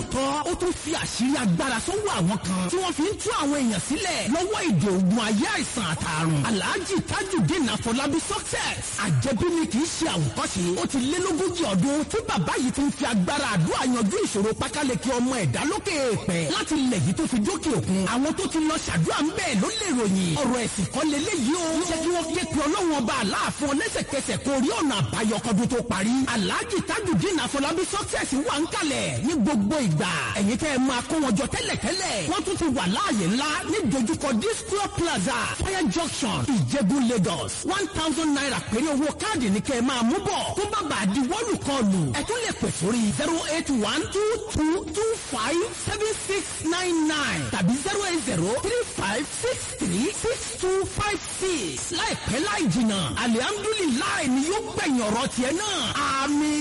lóòótọ́ ó tún fi àṣírí agbára sọ́wọ́ àwọn kan tí wọ́n fi ń tú àwọn èèyàn sílẹ̀ lọ́wọ́ ìdè ògùn ayé àìsàn àtàrùn alhaji tajudeen afọlábí success àjẹbí ni kì í ṣe àwòkọ́ṣe ó ti lé lógójì ọdún tí bàbá yìí ti ń fi agbára àdúrà yanjú ìṣòro pákáleke ọmọ ẹ̀dá lókè èèpẹ̀ láti ilẹ̀ yìí tó fi dókè òkun àwọn tó ti lọ ṣàdúrà ń bẹ́ẹ̀ ló lè ròyìn ọ̀rọ̀ ẹ̀sìn kan lélẹ́yìí o jẹ́ kí wọ́n ké pe ọlọ́run ọba aláàfin ọlẹ́sẹ̀kẹsẹ̀ kó rí ọ̀nà àbáyọ kọ́dún tó parí alhaji tajudeen afọlábí success wà ń kalẹ̀ ní gbogbo ìgbà ẹ̀yin tẹ́ ẹ máa kó wọn jọ tẹ́lẹ̀tẹ́lẹ̀ wọ́n tún ti wà láàyè ńlá ní dojúkọ disco plaza fire junction ìjẹ̀bú lagos one thousand naira péré owó káàdì ní kẹ́ ẹ máa mú bọ̀ tó bá bàa di wọ́ọ̀lù kọlù ẹ tún lè pè sórí zero eight one two two two five seven six nine nine tàbí zero eight zero three five six three six two five six láìpẹ́ láì jìnnà alihamdulilayi ni yóò gbẹ̀yìn ọ̀rọ̀ tiẹ̀ náà àmín.